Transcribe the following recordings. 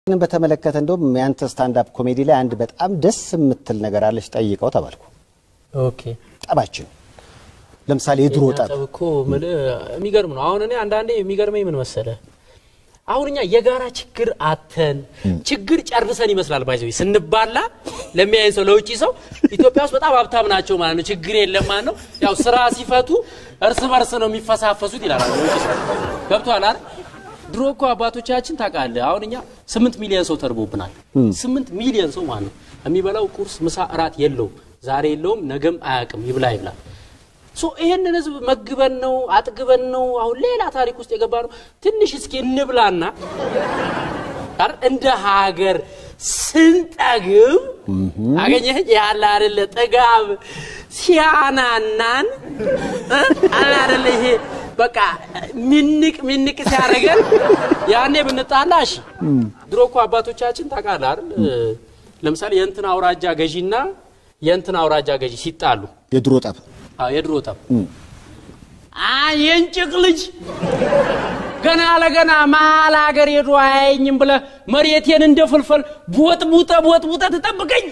ይህንን በተመለከተ እንደውም ያንተ ስታንዳፕ ኮሜዲ ላይ አንድ በጣም ደስ የምትል ነገር አለች፣ ጠይቀው ተባልኩ። ኦኬ ጠባችን ለምሳሌ የድሮ ጠብ ጠብ እኮ የምልህ የሚገርም ነው። አሁን እኔ አንዳንዴ የሚገርመኝ ምን መሰለ፣ አሁን እኛ የጋራ ችግር አተን ችግር ጨርሰን ይመስላል ባይዘ ስንባላ ለሚያየን ሰው ለውጭ ሰው ኢትዮጵያ ውስጥ በጣም ሀብታም ናቸው ማለት ነው። ችግር የለም ማለት ነው። ያው ስራ ሲፈቱ እርስ በርስ ነው የሚፈሳፈሱት ይላል ለውጭ ሰው። ገብቶሃል አይደል? ድሮ እኮ አባቶቻችን ታውቃለህ፣ አሁን እኛ ስምንት ሚሊዮን ሰው ተርቦብናል። ስምንት ሚሊዮን ሰው ማለት ነው የሚበላው ቁርስ፣ ምሳ፣ እራት የለውም። ዛሬ የለውም፣ ነገም አያውቅም። ይብላ ይብላ ሶ ይሄንን ህዝብ መግበን ነው አጥግበን ነው አሁን ሌላ ታሪክ ውስጥ የገባ ነው። ትንሽ እስኪ እንብላና አይደል እንደ ሀገር ስንጠግብ አገኘህ ያለ አይደለ ጥጋብ ሲያናናን እ? አለ አይደለ ይሄ በቃ ሚንቅ ሚንቅ ሲያደርገን ያኔ ብንጣላ እሺ። ድሮ እኮ አባቶቻችን ታውቃለህ አይደል ለምሳሌ የእንትን አውራጃ ገዢና የእንትን አውራጃ ገዢ ሲጣሉ የድሮ ጠብ አዎ የድሮ ጠብ አይ የእንጭቅ ልጅ ገና ለገና መሀል ሀገር ሄዶ አያየኝም ብለህ መሬቴን እንደ ፍልፈል ቦጥቡጠ ቦጥቡጠ ትጠብቀኝ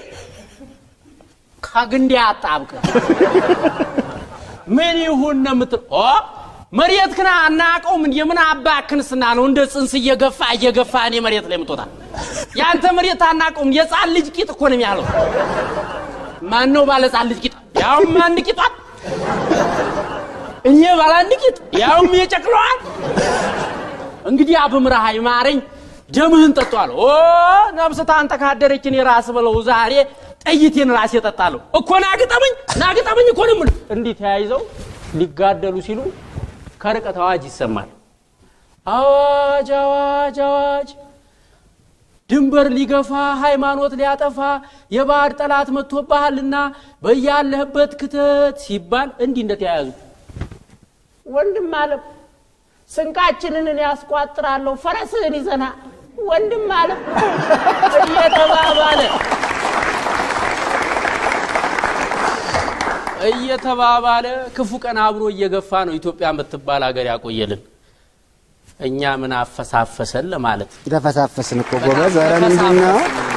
ከግንዴ አጣብቅ ምን ይሁን ነው የምትል ኦ መሬት ክና አናቀውም እንደ ምን አባክንስና ነው እንደ ጽንስ እየገፋ እየገፋ እኔ መሬት ላይ የምትወጣ ያንተ መሬት አናቀውም የጻን ልጅ ቂጥ እኮ ነው የሚያለው ማን ነው ባለ ጻን ልጅ ቂጥ ያውም አንድ ቂጧል እኔ ባለ አንድ ቂጥ ያውም የጨቅለዋል እንግዲህ አብምረሃ ይማረኝ ደምህን ጠጧል ኦ ነፍስ ታንተ ካደረችን የራስ በለው ዛሬ ጠይቴን ራሴ እጠጣለሁ እኮ ናግጠመኝ ናግጠመኝ እኮ ነው የምልህ እንዲህ ተያይዘው ሊጋደሉ ሲሉ ከርቀት አዋጅ ይሰማል አዋጅ አዋጅ አዋጅ ድንበር ሊገፋ ሃይማኖት ሊያጠፋ የባዕድ ጠላት መጥቶብሃልና በያለህበት ክተት ሲባል እንዲህ እንደተያያዙ ወንድም አለም ስንቃችንን እኔ ያስቋጥራለሁ ፈረስህን ይዘና ወንድም አለም እየተባባለ እየተባባለ ክፉ ቀን አብሮ እየገፋ ነው ኢትዮጵያ የምትባል ሀገር ያቆየልን። እኛ ምን አፈሳፈሰን ለማለት ተፈሳፈስን እኮ ጎበዝ። ኧረ ምንድን ነው